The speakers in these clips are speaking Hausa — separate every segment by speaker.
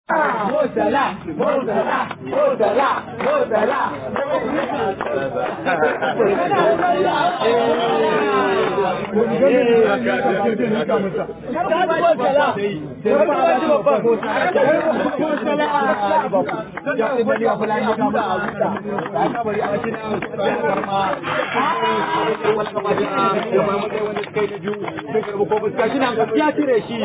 Speaker 1: Murtala, Murtala, Murtala, Murtala. Ya cire shi.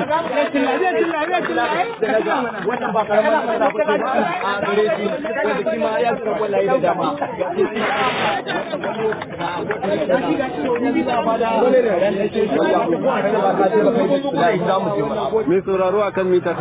Speaker 1: Wannan ba karamar matsala ba ce a gare shi wanda shi ma ya zura kwallaye da dama.
Speaker 2: Mai sauraro a kan mita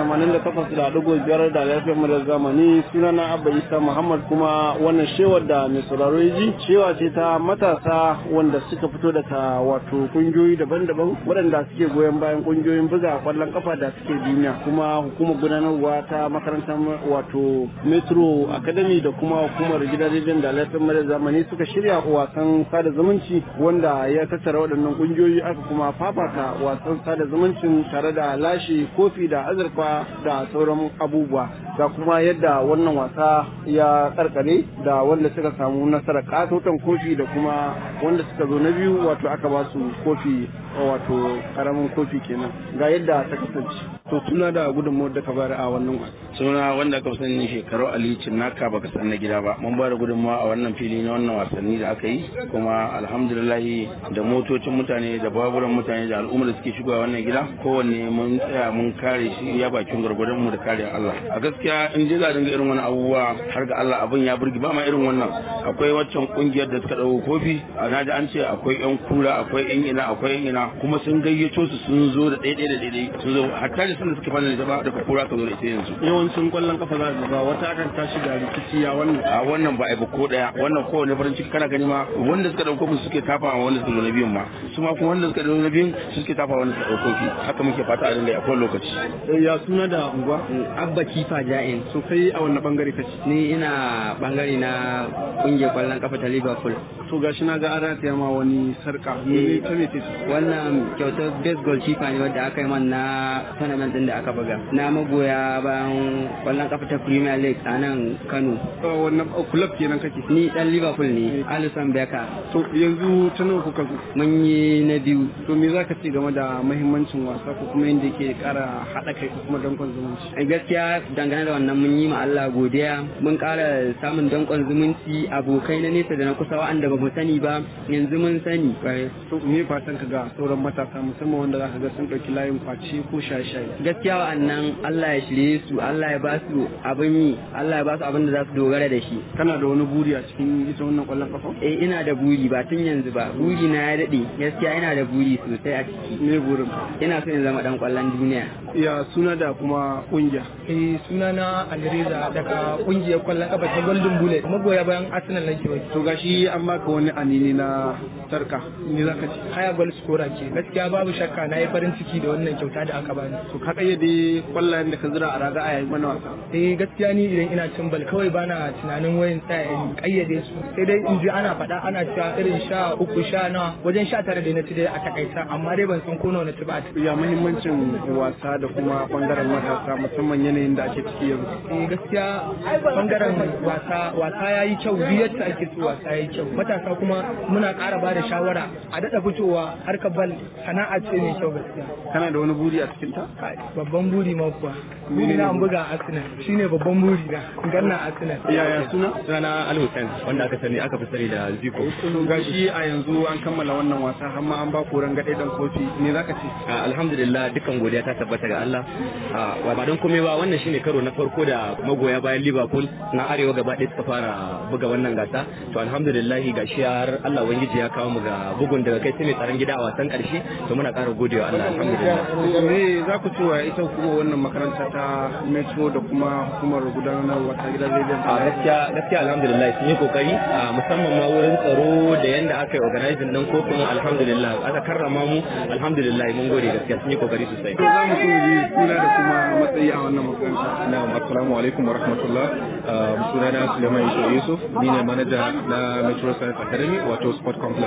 Speaker 2: 88.5 da lafiyar mu da zamani sunana Abba Isa Muhammad kuma wannan shewar da mai sauraro ya ji shewa ce ta matasa wanda suka fito daga wato kungiyoyi daban-daban waɗanda suke goyon bayan kungiyoyin buga kwallon kafa da suke duniya kuma hukumar gudanarwa ta makarantar wato Metro Academy da kuma hukumar gidan rediyon da lafiyar mu da zamani suka shirya wasan sada zumunci wanda ya tattara waɗannan kungiyoyi aka kuma fafata wasan sada zumuncin tare da lashe kofi da azurfa da sauran abubuwa ga kuma yadda wannan wasa ya karkare da wanda suka samu nasarar katotan kofi da kuma wanda suka zo na biyu wato aka ba su kofi wato karamin kofi kenan ga yadda ta kasance to tuna da gudunmuwar da ka bayar a wannan wasa
Speaker 3: suna wanda aka sani shekaru ali naka baka san na gida ba mun ba da gudunmawa a wannan fili na wannan wasanni da aka yi kuma alhamdulillah da motocin mutane da baburan mutane da al'ummar da suke shigowa wannan gida kowanne mun tsaya mun kare shi ya bakin gwargwadon mu da kare Allah a gaskiya in je za a dinga irin wani abubuwa har ga Allah abin ya burgi ba ma irin wannan akwai waccan kungiyar da suka dauko kofi a naji an ce akwai yan kura akwai yan ina akwai yan ina kuma sun gayyato su sun zo da daidai da daidai sun zo hatta da sun da suke fara da ba daga kura ka zo da ita yanzu
Speaker 2: yawancin kwallon kafa za ga wata akan tashi da rikici ya wannan
Speaker 3: a wannan ba a ba ko daya wannan kowane farin ciki kana gani ma wanda suka dauko mu suke tafa a wanda suka zo na biyun ma su ma kuma wanda suka zo na biyun su suke tafa wanda suka dauko ki haka muke fata a dinga a kowane lokaci
Speaker 2: ya suna da unguwa
Speaker 4: abba kifa ja'in
Speaker 2: so kai a wannan bangare kace
Speaker 4: ni ina bangare na kungiyar kwallon kafa ta liverpool
Speaker 2: to gashi na ga an rataya ma wani sarka ne ta me ce
Speaker 4: wannan kyautar best goal keeper ne wadda aka yi man na tournament din da aka buga na magoya bayan kwallon kafa ta premier league a nan kano
Speaker 2: wannan club kenan kake
Speaker 4: ni dan liverpool ne alison becker
Speaker 2: to yanzu ta nawa kuka zo
Speaker 4: mun yi na biyu
Speaker 2: to me zaka ce game da muhimmancin wasa ko kuma yadda yake kara haɗa kai ko kuma dankon zumunci
Speaker 4: a gaskiya dangane da wannan mun yi ma Allah godiya mun kara samun dankon zumunci abokai na nesa da na kusa wa'anda ba mu sani ba yanzu mun sani
Speaker 2: to me fatan ka ga sauran matasa musamman wanda zaka ga sun ɗauki layin kwace ko shaye-shaye
Speaker 4: gaskiya wa'annan Allah ya shirye su Allah ya ba su abin yi Allah ya ba su abin da za su dogara da shi
Speaker 2: kana da wani buri a cikin ita wannan kwallon kafa
Speaker 4: eh ina da buri ba tun yanzu ba buri na ya dade gaskiya ina da buri sosai a ciki
Speaker 2: me burin
Speaker 4: ina so in zama dan kwallon duniya
Speaker 2: ya suna da kuma kungiya
Speaker 5: eh suna na Alreza daga kungiyar kwallon kafa ta Golden Bullet magoya bayan Arsenal nake wai
Speaker 2: to gashi an baka wani anini na sarka me zaka ce
Speaker 5: haya goal scorer ke gaskiya babu shakka na yi farin ciki da wannan kyauta da aka bani
Speaker 2: to ka kayyade kwallayen da ka zira a raga a yayin mana wasa
Speaker 5: eh gaskiya ni idan ina cin bal kawai bana tunanin wayan tsaya in kayyade su sai dai in ji ana faɗa ana cewa irin sha uku sha nawa wajen sha tara da na ci dai a takaita amma dai ban san ko nawa na ci ba
Speaker 2: ya muhimmancin wasa da kuma bangaren matasa musamman yanayin da ake ciki yanzu
Speaker 5: eh gaskiya bangaren wasa wasa yayi kyau duk yadda ake so wasa yayi kyau matasa kuma muna ƙara ba da shawara a daɗa fitowa harkar bal sana'a ce mai kyau gaskiya
Speaker 2: kana da wani buri a cikin ta
Speaker 5: babban buri ma kuwa buri na an buga Arsenal shine babban buri na ganna Arsenal
Speaker 2: yaya suna
Speaker 6: sunana Al Hussein wanda aka sani aka fi sani da Ziko
Speaker 2: to gashi a yanzu an kammala wannan wasa har ma an ba ku rangade dan kofi me zaka ce
Speaker 6: alhamdulillah dukkan godiya ta tabbata ga Allah ba don komai ba wannan shine karo na farko da magoya bayan Liverpool na arewa gaba ɗaya suka fara buga wannan gasa to alhamdulillah ga shi har Allah ubangiji ya kawo mu ga bugun daga kai sai mai tsaron gida a wasan karshe to muna ƙara godewa Allah alhamdulillah
Speaker 2: me za ku cewa ita kuma wannan makaranta ta Metro da kuma hukumar gudanarwa ta gidan rediyon
Speaker 6: a gaskiya gaskiya alhamdulillah sun yi kokari musamman ma wurin tsaro da yanda aka yi organizing din kofin alhamdulillah aka karrama mu alhamdulillah mun gode gaskiya sun yi kokari sosai
Speaker 2: to za mu so yi suna da kuma matsayi a wannan makaranta
Speaker 7: na'am assalamu alaikum wa rahmatullah sunana Suleiman Yusuf Yusuf ni ne manaja na Metro Science Academy wato Sport Complex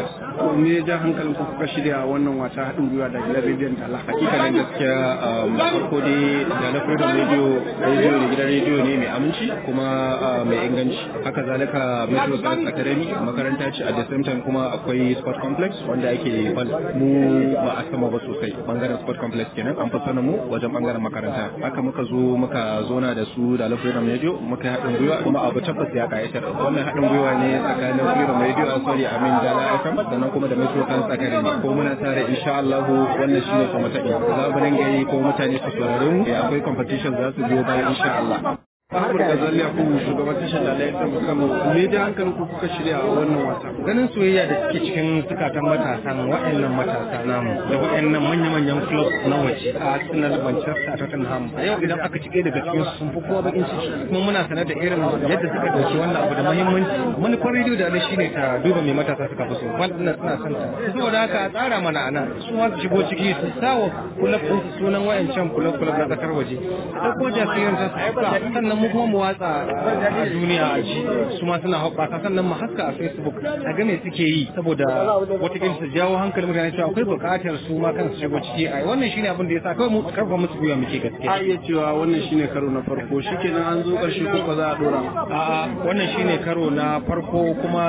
Speaker 7: Lagos.
Speaker 2: To me ya ja hankalin ku kuka shirya wannan wasa haɗin gwiwa da gidan rediyon Dala?
Speaker 7: Hakikanin gaskiya um, farko dai da na Freedom Radio radio ne gidan radio ne mai aminci kuma uh, mai inganci. Haka zalika Metro Science Academy makaranta ce at the same time kuma akwai sport complex wanda ake bal mu ba a sama ba sosai bangaren sport complex kenan an fi sanin mu wajen bangaren makaranta. Haka muka zo muka zona da su da Freedom Radio muka yi haɗin gwiwa kuma abu tabbas ya kayatar. Wannan haɗin gwiwa ne tsakanin Freedom Radio sorry Amin Dala FM sannan kuma da Metro Science Academy ko muna tare insha Allah wannan shine kuma ta za mu dinga yi ko mutane su saurare mu akwai competition za su biyo bayan insha Allah
Speaker 2: Ahmad Gazali ku shugaban tashar da laifin Kano me da hankalin ku kuka shirya a wannan wasa?
Speaker 8: ganin soyayya da suke cikin zukatan matasan waɗannan matasa namu da waɗannan manya-manyan club na waje a Arsenal Manchester Tottenham a yau idan aka cike daga cikin su sun fi kowa bakin ciki kuma muna sanar da irin yadda suka dauki wannan abu da muhimmanci manufar rediyo da ne shine ta duba mai matasa suka fi so wannan suna son ta saboda haka a tsara mana ana su ma su shigo ciki su sawa kulab din su sunan wayancan kulab kulab na kasar waje su dauko jasirin ta su hauka sannan mu kuma mu watsa a duniya a ji su ma suna hoɓɓasa sannan mu haska a Facebook a ga me suke yi saboda wataƙila su jawo hankalin mutane cewa akwai buƙatar su ma kansu shigo ciki a wannan shine abin da yasa kawai mu karfa musu gwiwa muke gaske
Speaker 2: A iya cewa wannan shine karo na farko shikenan an zo ƙarshe ko ba za a dora.
Speaker 8: a'a wannan shine karo na farko kuma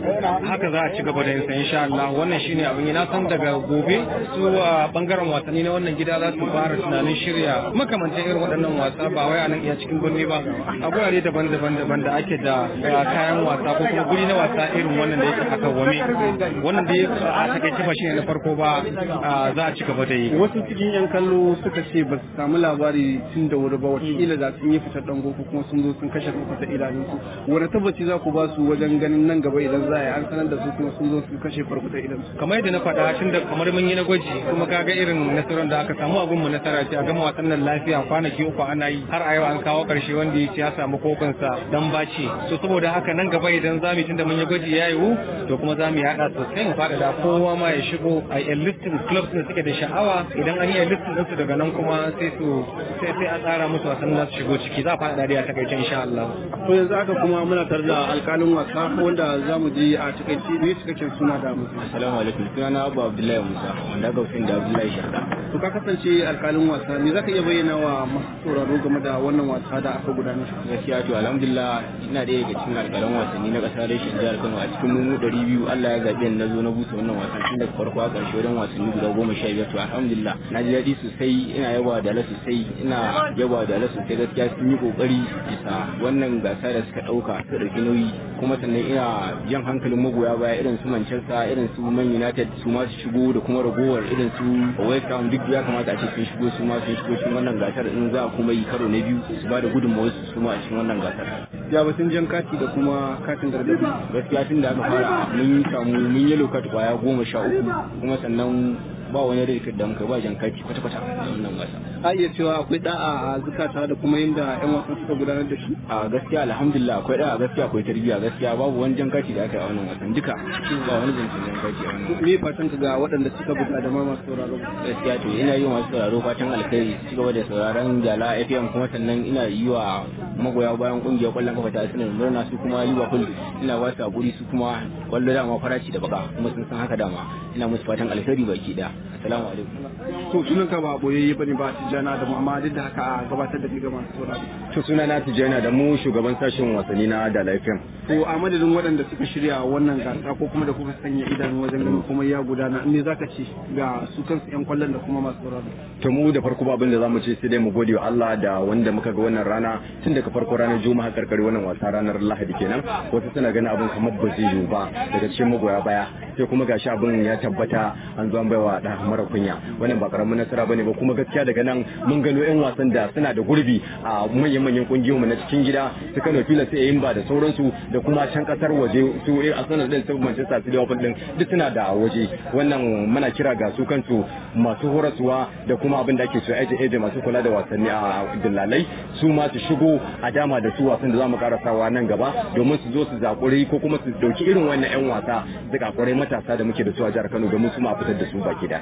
Speaker 8: haka za a ci gaba da yin sa insha Allah wannan shine abin yi na san daga gobe su a bangaren wasanni na wannan gida za su fara tunanin shirya makamantan irin waɗannan wasa ba wai a nan iya cikin birni ba a gurare daban-daban daban da ake da uh, kayan wasa ko kuma guri na wasa irin wannan da yake a kawwame wannan da a takaice ba shine na farko ba uh, za a ci gaba da yi
Speaker 2: Wasu cikin 'yan kallo suka ce ba su samu labari tun da wuri ba wataƙila da sun yi fitar ɗango ko kuma sun zo sun kashe su ta idanunsu. Wani tabbaci za ku ba su wajen ganin nan gaba idan za a yi an sanar da su kuma sun zo su kashe farko ta idansu.
Speaker 8: kamar yadda na faɗa tun da kamar mun yi na gwaji kuma kaga irin nasarar da aka samu abin mu nasara ce a gama wasan nan lafiya kwanaki uku ana yi har a yau an kawo ƙarshe wanda ya ce ya samu kofinsa dan baci so saboda haka nan gaba idan za mu tunda mun yi gwaji ya yiwu to kuma za mu yaɗa sosai mu faɗaɗa kowa ma ya shigo a yi listin clubs da suke da sha'awa idan an yi listin ɗinsu daga nan kuma sai su sai sai a tsara musu wasan za su shigo ciki za a faɗaɗa dai a takaice insha Allah.
Speaker 2: To yanzu haka kuma muna tare da alƙalin wasa wanda za mu je a takaice ne cikakken suna da mutum.
Speaker 6: Assalamu alaikum sunana Abu Abdullahi Musa wanda aka fi da Abdullahi Sharda.
Speaker 2: To ka kasance alƙalin wasa me za ka iya bayyana wa masu sauraro game da wannan wasa da aka gudanar?
Speaker 6: Gaskiya to alhamdulillah ina ɗaya daga cikin alƙalan wasanni na ƙasa reshen jihar Kano a cikin mu ɗari biyu Allah ya zaɓi na zo na busa wannan wasan tun daga farko a ƙarshe wajen wasanni guda goma sha biyar to alhamdulillah na ji daɗi sosai ina yaba da ala sosai ina yaba da ala sosai gaskiya sun yi ƙoƙari bisa wannan gasa da suka ɗauka su ɗauki nauyi kuma sannan ina jan hankalin magoya baya irin su Manchester irin su Man United su ma su shigo da kuma ragowar irin su West Ham duk ya kamata a ce sun shigo su ma sun shigo cikin wannan gasar in za a kuma yi karo na biyu su ba da gudunmawar su su ma a cikin wannan gasar.
Speaker 2: Ya batun jan kati da kuma katin gargaɗi.
Speaker 6: Gaskiya tun da aka fara mun samu mun yi lokat kwaya goma sha uku kuma sannan ba wani rikir da muka ba jan kati kwata-kwata a wannan gasa.
Speaker 2: A iya cewa akwai da'a a zukata da kuma yadda 'yan wasan suka gudanar da shi.
Speaker 6: A gaskiya alhamdulillah akwai da'a gaskiya akwai tarbiyya gaskiya babu wani jan kati da aka yi a wannan wasan duka ba wani zancen jan kati a wannan
Speaker 2: Me fatan ka ga waɗanda suka buga da ma masu sauraro?
Speaker 6: gaskiya to ina yi wa masu sauraro fatan alkhairi su gaba da sauraron jala fm kuma sannan ina yi wa magoya bayan kungiyar kwallon kafa ta asirin murna su kuma liverpool ina ba su hakuri su kuma kwallo dama faraci da baka kuma sun san haka dama ina musu fatan alkhairi baki daya assalamu alaikum
Speaker 2: To sunan ka ba boyayye bane ba tijjana da amma duk da haka a gabatar da kai ga masu sauraro.
Speaker 7: to suna na Tijjana da mu shugaban sashen wasanni na Dala FM
Speaker 2: To a madadin waɗanda suka shirya wannan gasa ko kuma da kuka sanya idanu wajen ganin kuma ya gudana me zaka ce ga su kansu 'yan kwallon da kuma masu sauraro.
Speaker 7: to mu da farko ba abin da zamu ce sai dai mu gode wa Allah da wanda muka ga wannan rana tun daga farko ranar Juma'a karkare wannan wasa ranar Lahadi kenan wasu suna ganin abin kamar ba zai yiwu ba daga cikin magoya baya sai kuma gashi abin ya tabbata an zo an baiwa da mara kunya wannan ba karamin nasara bane ba kuma gaskiya daga nan mun gano yan wasan da suna da gurbi a manyan manyan kungiyoyi na cikin gida su Kano Pilas sai yin ba da sauransu da kuma can kasar waje su Arsenal din su Manchester City Liverpool din duk suna da waje wannan muna kira ga su kansu masu horaswa da kuma abin da ake so aje aje masu kula da wasanni a dillalai su ma su shigo a dama da su wasan da zamu karasawa nan gaba domin su zo su zakuri ko kuma su dauki irin wannan yan wasa zakakurai matasa da muke da su a jihar Kano domin su ma fitar da su baki da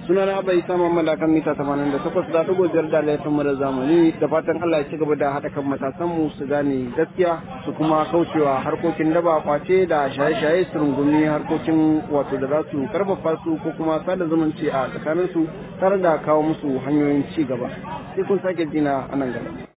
Speaker 2: suna na abai sama malakan mita tamanin da takwas da ɗigo biyar da laifin mara zamani da fatan Allah ya ci gaba da haɗa kan matasan mu su gane gaskiya su kuma kaucewa harkokin daba kwace da shaye-shaye su rungumi harkokin wato da za su karfafa su ko kuma sada zumunci a tsakanin su tare da kawo musu hanyoyin ci gaba sai kun sake jina a nan gaba